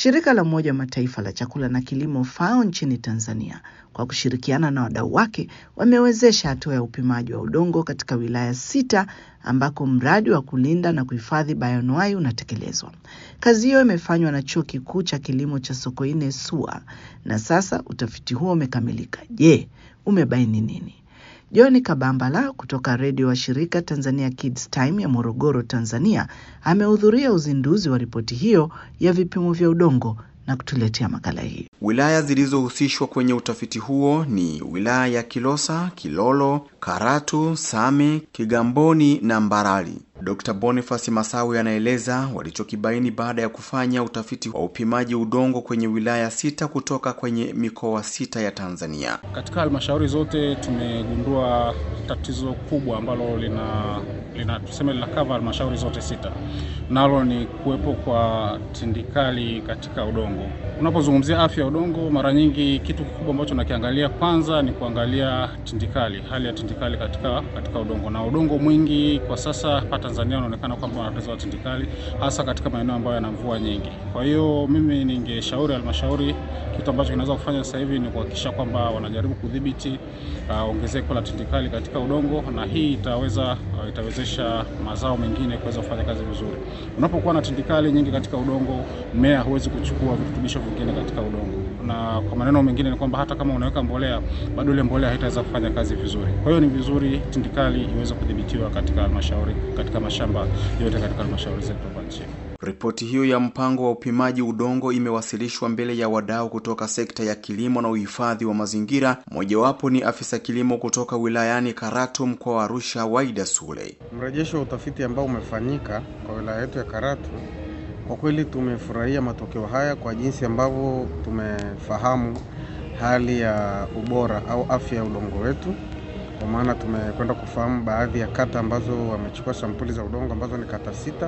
Shirika la Umoja wa Mataifa la chakula na kilimo FAO nchini Tanzania kwa kushirikiana na wadau wake wamewezesha hatua ya upimaji wa udongo katika wilaya sita ambako mradi wa kulinda na kuhifadhi bayoanuai unatekelezwa. Kazi hiyo imefanywa na Chuo Kikuu cha Kilimo cha Sokoine SUA na sasa utafiti huo umekamilika. Je, umebaini nini? John Kabambala kutoka redio wa shirika Tanzania Kids Time ya Morogoro, Tanzania, amehudhuria uzinduzi wa ripoti hiyo ya vipimo vya udongo na kutuletea makala hii. Wilaya zilizohusishwa kwenye utafiti huo ni wilaya ya Kilosa, Kilolo, Karatu, Same, Kigamboni na Mbarali. Dr. Boniface Masawe anaeleza walichokibaini baada ya kufanya utafiti wa upimaji udongo kwenye wilaya sita kutoka kwenye mikoa sita ya Tanzania. Katika halmashauri zote tumegundua tatizo kubwa ambalo lina lina tuseme lina cover halmashauri zote sita, nalo ni kuwepo kwa tindikali katika udongo. Unapozungumzia afya ya udongo, mara nyingi kitu kikubwa ambacho nakiangalia kwanza ni kuangalia tindikali, hali ya tindikali katika katika udongo, na udongo mwingi kwa sasa hapa Tanzania unaonekana kwamba una tatizo la tindikali, hasa katika maeneo ambayo yana mvua nyingi. Kwa hiyo mimi ningeshauri halmashauri, kitu ambacho kinaweza kufanya sasa hivi ni kuhakikisha kwamba wanajaribu kudhibiti uh, ongezeko la tindikali katika udongo, na hii itaweza uh, itawezesha mazao mengine kuweza kufanya kazi vizuri. Unapokuwa na tindikali nyingi katika udongo, mmea huwezi kuchukua virutubisho vingine katika udongo, na kwa maneno mengine ni kwamba hata kama unaweka mbolea, bado ile mbolea haitaweza kufanya kazi vizuri. Kwa hiyo ni vizuri tindikali iweze kudhibitiwa katika halmashauri, katika mashamba yote katika halmashauri zetu hapa nchini. Ripoti hiyo ya mpango wa upimaji udongo imewasilishwa mbele ya wadau kutoka sekta ya kilimo na uhifadhi wa mazingira. Mojawapo ni afisa kilimo kutoka wilayani Karatu, mkoa wa Arusha, Waida Sule. Mrejesho wa utafiti ambao umefanyika kwa wilaya yetu ya Karatu, kwa kweli tumefurahia matokeo haya kwa jinsi ambavyo tumefahamu hali ya ubora au afya ya udongo wetu, kwa maana tumekwenda kufahamu baadhi ya kata ambazo wamechukua sampuli za udongo ambazo ni kata sita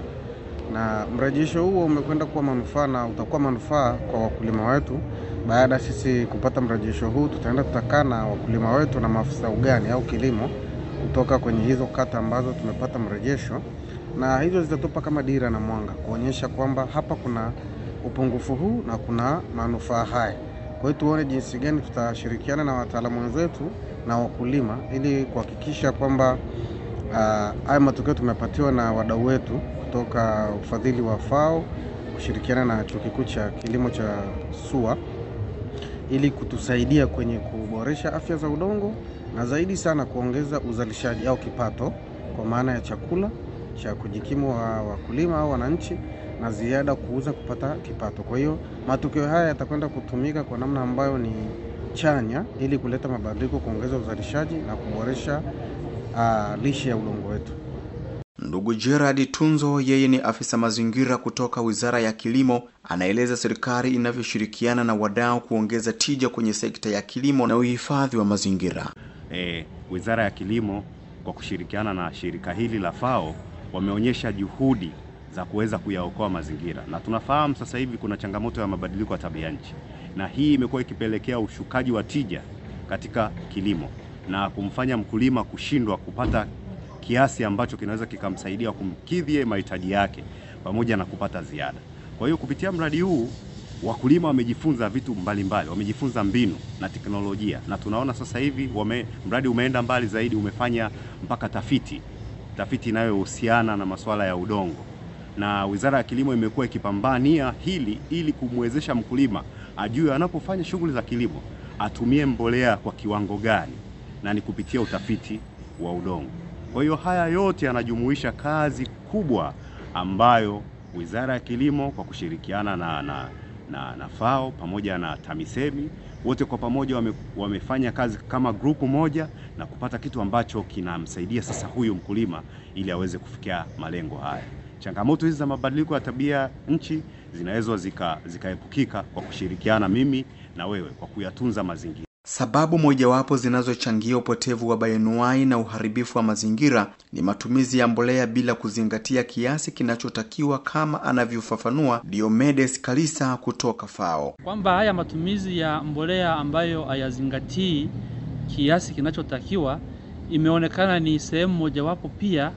na mrejesho huo umekwenda kuwa manufaa na utakuwa manufaa kwa wakulima wetu. Baada sisi kupata mrejesho huu, tutaenda tutakaa na wakulima wetu na maafisa ugani au kilimo kutoka kwenye hizo kata ambazo tumepata mrejesho, na hizo zitatupa kama dira na mwanga kuonyesha kwamba hapa kuna upungufu huu na kuna manufaa haya. Kwa hiyo tuone jinsi gani tutashirikiana na wataalamu wenzetu na wakulima ili kuhakikisha kwamba haya uh, matokeo tumepatiwa na wadau wetu kutoka ufadhili wa FAO kushirikiana na chuo kikuu cha kilimo cha SUA ili kutusaidia kwenye kuboresha afya za udongo na zaidi sana kuongeza uzalishaji au kipato kwa maana ya chakula cha kujikimu wa wakulima au wananchi na ziada kuuza kupata kipato. Kwa hiyo matokeo haya yatakwenda kutumika kwa namna ambayo ni chanya ili kuleta mabadiliko, kuongeza uzalishaji na kuboresha uh, lishe ya udongo wetu. Ndugu Gerard Tunzo, yeye ni afisa mazingira kutoka Wizara ya Kilimo, anaeleza serikali inavyoshirikiana na wadau kuongeza tija kwenye sekta ya kilimo na uhifadhi wa mazingira. E, Wizara ya Kilimo kwa kushirikiana na shirika hili la FAO wameonyesha juhudi za kuweza kuyaokoa mazingira, na tunafahamu sasa hivi kuna changamoto ya mabadiliko ya tabia nchi, na hii imekuwa ikipelekea ushukaji wa tija katika kilimo na kumfanya mkulima kushindwa kupata kiasi ambacho kinaweza kikamsaidia kumkidhi mahitaji yake pamoja na kupata ziada. Kwa hiyo kupitia mradi huu wakulima wamejifunza vitu mbalimbali mbali, wamejifunza mbinu na teknolojia, na tunaona sasa hivi wame, mradi umeenda mbali zaidi, umefanya mpaka tafiti tafiti inayohusiana na masuala ya udongo, na Wizara ya Kilimo imekuwa ikipambania hili ili kumwezesha mkulima ajue anapofanya shughuli za kilimo atumie mbolea kwa kiwango gani, na ni kupitia utafiti wa udongo. Kwa hiyo haya yote yanajumuisha kazi kubwa ambayo Wizara ya Kilimo kwa kushirikiana na, na, na, na FAO pamoja na TAMISEMI wote kwa pamoja wame, wamefanya kazi kama grupu moja na kupata kitu ambacho kinamsaidia sasa huyu mkulima ili aweze kufikia malengo haya. Changamoto hizi za mabadiliko ya tabia nchi zinaweza zikaepukika zika kwa kushirikiana mimi na wewe kwa kuyatunza mazingira. Sababu mojawapo zinazochangia upotevu wa bayoanuai na uharibifu wa mazingira ni matumizi ya mbolea bila kuzingatia kiasi kinachotakiwa kama anavyofafanua Diomedes Kalisa kutoka FAO. Kwamba haya matumizi ya mbolea ambayo hayazingatii kiasi kinachotakiwa imeonekana ni sehemu mojawapo pia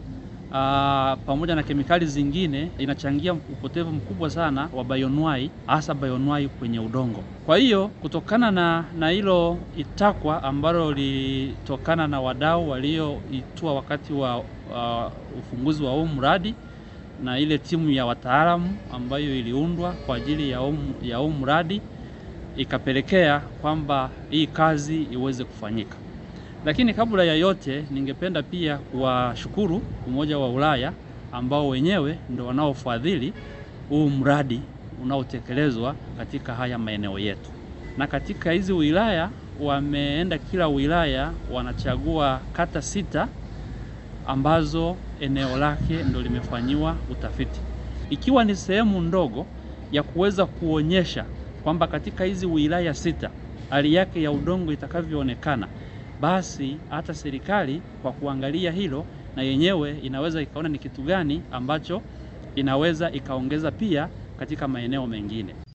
aa, pamoja na kemikali zingine inachangia upotevu mkubwa sana wa bioanuwai, hasa bioanuwai kwenye udongo. Kwa hiyo kutokana na na hilo itakwa ambalo lilitokana na wadau walioitua wakati wa uh, ufunguzi wa huu mradi na ile timu ya wataalamu ambayo iliundwa kwa ajili ya huu ya huu mradi ikapelekea kwamba hii kazi iweze kufanyika. Lakini kabla ya yote, ningependa pia kuwashukuru Umoja wa Ulaya ambao wenyewe ndio wanaofadhili huu mradi unaotekelezwa katika haya maeneo yetu. Na katika hizi wilaya wameenda, kila wilaya wanachagua kata sita ambazo eneo lake ndo limefanyiwa utafiti, ikiwa ni sehemu ndogo ya kuweza kuonyesha kwamba katika hizi wilaya sita hali yake ya udongo itakavyoonekana, basi hata serikali kwa kuangalia hilo na yenyewe inaweza ikaona ni kitu gani ambacho inaweza ikaongeza pia katika maeneo mengine.